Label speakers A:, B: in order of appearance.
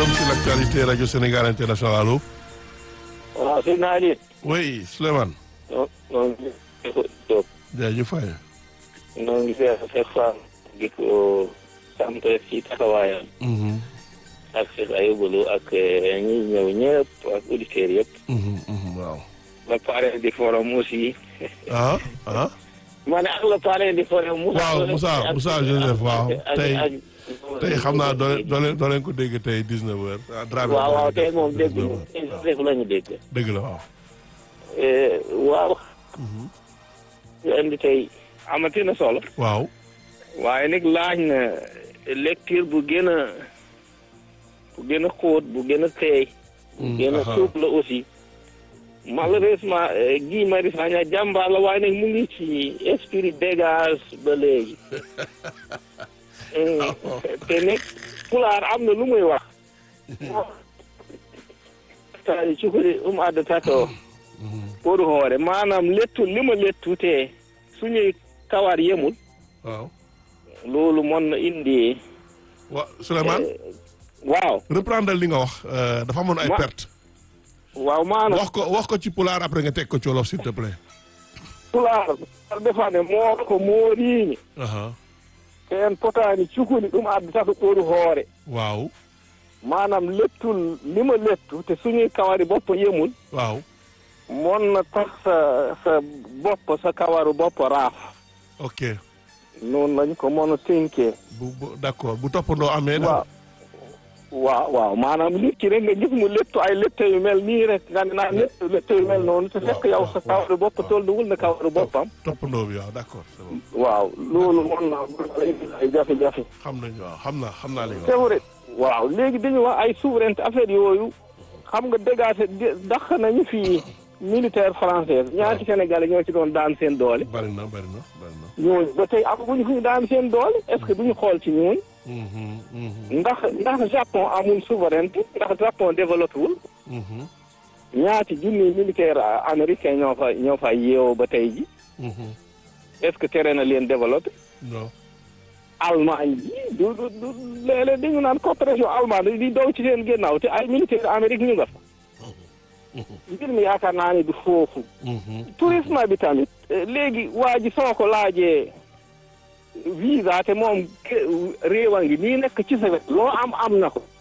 A: forum sur l'actualité radio Sénégal international allo.
B: waaw sëñ naa leen.
A: oui Souleymane.
B: non non Diop.
A: jaajëf Faye.
B: noo ngi seet Cheikh Fall di ko sant ci taxawaayam. ak Cheikh Ayoubalou ak ñi ñëw ñëpp ak auditeurs yëpp.
A: waaw.
B: le parrain du forum aussi.
A: ah ah.
B: ma ne ak le parrain du forum. Moussa
A: waaw Moussa Moussa Joseph waaw
B: ak-
A: tey
B: ak-
A: tey xam naa doo leen doo leen doo leen ko dégg tey 19 heures. ah Dramé
B: waaw waaw tey moom dégg
A: 19 heures.
B: ñu def la ñu dégg.
A: dëgg la waaw.
B: Eh, waaw. ñu indi tey amati na solo.
A: waaw.
B: waaye nag laaj na lecture bu gën a bu gën a xóot bu gën a teey bu
A: Mm,
B: gën a
A: aha.
B: souple la aussi malheureusement eh, Guy Marius Sagna jàmbaar la waaye nag mu ngi ci esprit dégage ba léegi Mm, te nag pulaar am na lu muy wax tari cukuri um adda tato pour hoore maanaam lettu li ma lettu te suñuy kawar yemul
A: waaw.
B: loolu mën na indi
A: wa Souleymane
B: waaw
A: reprendre li nga wax euh, dafa amoon ay
B: Ma-
A: perte.
B: waaw maanaam
A: wax ko wax ko ci pulaar après nga teg ko ci wolof s'il te plaît.
B: pulaar defane moor ko mooriini
A: aha
B: en potaani cukuli ɗum addata ko ɓoru hoore
A: waaw.
B: maanaam lettul lima lettu te suñuy kawari bopp yemul
A: waaw.
B: mon na tax sa sa bopp sa kawaru bopp raaf
A: ok
B: noonu lañ ko mën a tënkee
A: bu bu d'accord bu toppandoo amee. daal.
B: waaw waaw waaw maanaam nit ki rek nga gis mu lettu ay lette yu mel nii rek nga ne naa lettu lette yu mel noonu te fekk yow sa kawaru bopp tolluwul na kawaru boppam
A: toppandoo bi waaw d'accord c'est bon
B: waaw loolu mën naa ay jafe-jafe
A: xam nañu waaw xam naa xam naa li nga
B: c'est
A: wax.
B: vrai waaw léegi dañu wax ay souveraineté affaire yooyu xam nga dégagé dàq nañu fii militaire française ñaati sénégalais ñoo ci doon daan seen doole
A: bari na bari na bari na.
B: ñooñu ba tey amaguñu fu ñu daan seen doole est ce que duñu xool ci ñooñu
A: Mhm, mhm,
B: ndax ndax Japon amul souveraineté ndax Japon développé wul
A: mhm,
B: ñaati junni militaire américain ñoo fa ñoo fa yeewoo ba tey ji
A: mhm.
B: est ce que tere na leen développé
A: non
B: Allemagne ji du du du léeg-léeg dañu naan coopération allemande di daw ci seen génnaaw te ay militaire Amérique ñu nga fa mbir mi yaakaar naa ne du foofu
A: Mhm,
B: tourisme bi tamit eh, léegi waa ji soo ko laajee visa te moom ke- réewa ngi nii nekk ci sa wet loo am am na ko